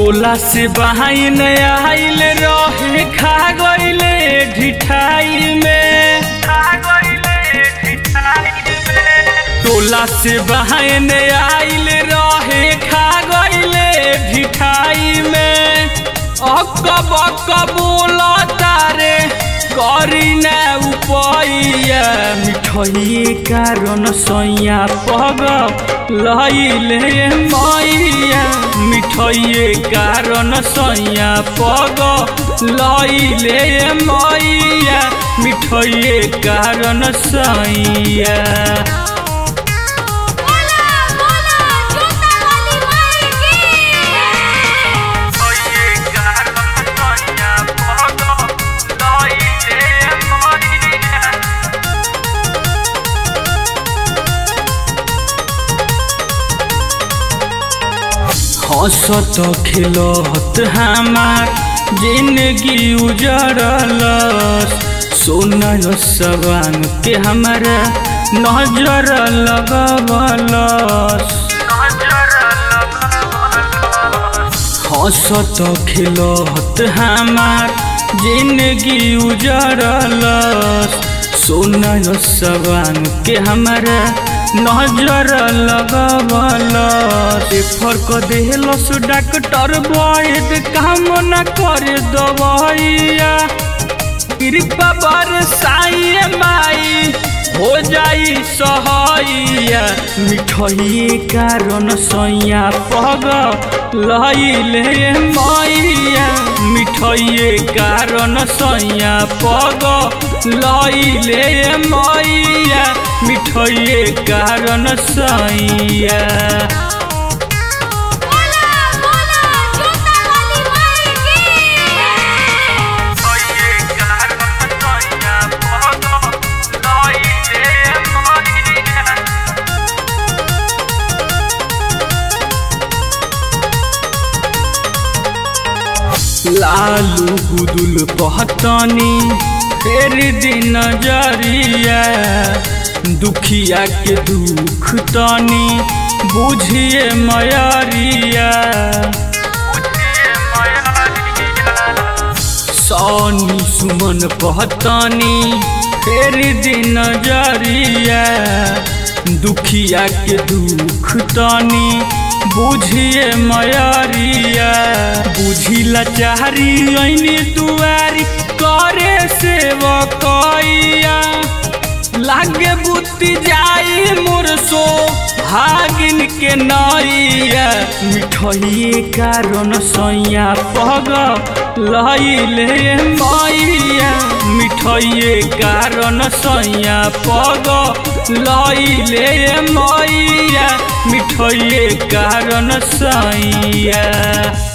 टोला से बहाइन आइल रहे खा गइले ढिठाई में खा गइले ढिठाई में टोला से बहाइन आइल रहे खा गइले ढिठाई में अक बक बोला तारे करी ना उपैया मिठई कारण सैया पग लैले मैया मिठई कारण सैया पग लैले मैया मिठई कारण सैया बोला बोला छोटा वाली माई की हंसत खिलत हमार जिंदगी उजड़लस सोना सवान के हमारा नजर लगवलस हंसत खिलत हमार जिंदगी उजड़लस सोना सवान के हमारा नजर लगवलस फर्क देहलस डॉक्टर वैद काम न करे दवाइया कृपा बरसाइए माई हो जाई सहैया मिठई कारण सैया पग लैले मैया मिठई कारण सैया पग लैले मैया मिठई कारण सैया बोला बोला छोटा वाली माई की लालू गुदुल पहतनी फेर दिन नजरिया दुखिया के दुख तनी बुझिए मयरिया सोनी सुमन पहतनी फेर दिन नजरिया दुखिया के दुख तनी बुझिए मयरिया बुझिला चारी ऐनी दुआरी करे सेवकैया लागे बुद्धि जाई मुरसो भागिन के नैया मिठई कारण सैया पग लैले मैया मिठई कारण सैया पग लैले मैया मिठई कारण सैया